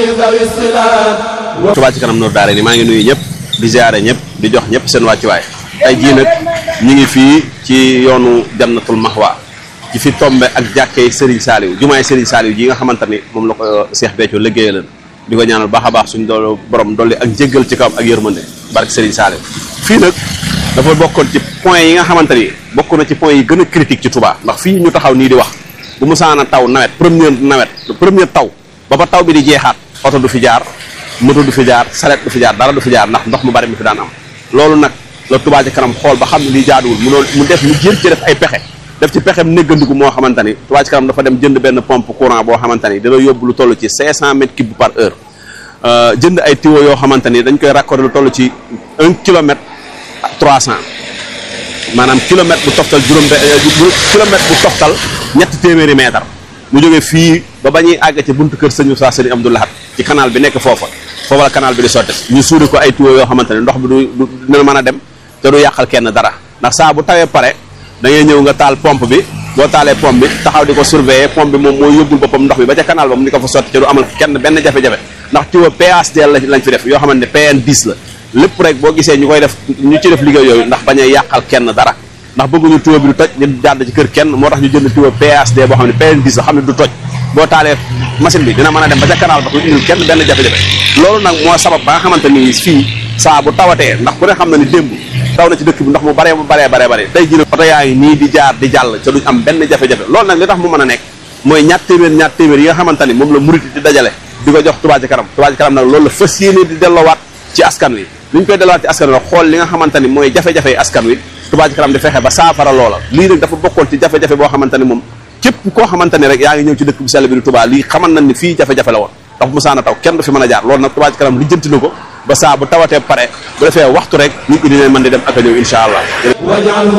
Touba ci kanam Nour daara ni maa ngi nuyu ñëpp di ziare ñëpp di jox ñëpp seen wàccuwaay tey jii nag ñu ngi fii ci yoonu jannatul mahwa ci fi tombe ak jàkkee Serigne Saliou jumaay Serigne Saliou ji nga xamante ni moom la ko Cheikh Béthio liggéeyal di ko ñaanal baax a baax suñ dool borom dolli ak njéggal ci kawam ak yërmande barke Serigne Saliou fii nag dafa bokkoon ci point yi nga xamante ni bokk na ci point yi gën a critique ci Touba ndax fii ñu taxaw nii di wax bu musaana taw nawet première nawet première taw ba ba taw bi di jeexaat oto du fi jaar moto du fi jaar saret du fi jaar dara du fi jaar ndax ndox mu bari mi fi daan am loolu nag la Touba ci kanam xool ba xam ne lii jaaduwul mu doon mu def mu jër ci def ay pexe def ci pexem néggandiku moo xamante ni Touba ci kanam dafa dem jënd benn pompe courant boo xamante ni dina yóbbu lu toll ci 500 mètres cubes par heure jënd ay tuyaux yoo xamante ni dañ koy raccorder lu toll ci 1 kilomètre 300 maanaam kilomètre bu toftal juróom kilomètre bu toftal ñetti téeméeri mètre mu jógee fii ba ba ñuy àgg ci buntu kër sëñu saa sëriñ Abdou Lahad ci canal bi nekk foofa foofa la canal bi di sotte ñu suuri ko ay tuyaux yoo xamante ne ndox bi du du dina mën a dem te du yàqal kenn dara ndax saa bu tawee pare da ngay ñëw nga taal pompe bi boo taalee pompe bi taxaw di ko surveiller pompe bi moom mooy yóbbul boppam ndox bi ba ca canal ba mu di ko fa sotti te du amal kenn benn jafe-jafe ndax tuyau PHD lañ fi def yoo xamante ne PN 10 la lépp rek boo gisee ñu koy def ñu ci def liggéey yooyu ndax bañ a yàqal kenn dara ndax bëgguñu tuyau bi du toj ñu jàdd ci kër kenn moo tax ñu jënd tuyau PHD boo xam ne PN 10 la xam ne du toj boo taalee machine bi dina mën a dem ba ca canal ba du indil kenn benn jafe-jafe loolu nag moo sabab ba nga xamante ni fii saa bu tawatee ndax ku ne xam na ni démb taw na ci dëkk bi ndox mu baree baree baree bare tey jii oto yaa ngi nii di jaar di jàll ca duñ am benn jafe-jafe loolu nag li tax mu mën a nekk mooy ñaat téeméer ñaat téeméer yi nga xamante ni moom la murit di dajale di ko jox Touba ci kanam Touba ci kanam nag loolu la fas yéene di delloowaat ci askan wi li ñu koy delloowaat ci askan wi xool li nga xamante ni mooy jafe-jafe askan wi Touba ci kanam di fexe ba saafara loola lii nag dafa bokkoon ci jafe-jafe boo xamante ni moom képp koo xamante ni rek yaa ngi ñëw ci dëkk bu sell bi di Touba lii xamal nañ ni fii jafe-jafe la woon ndax bu musaana taw kenn du fi mën a jaar loolu nag Touba ci kanam lijjanti na ko ba saa bu tawatee pare bu defee waxtu rek nit ñi dinañ mën di dem ak a ñëw incha allah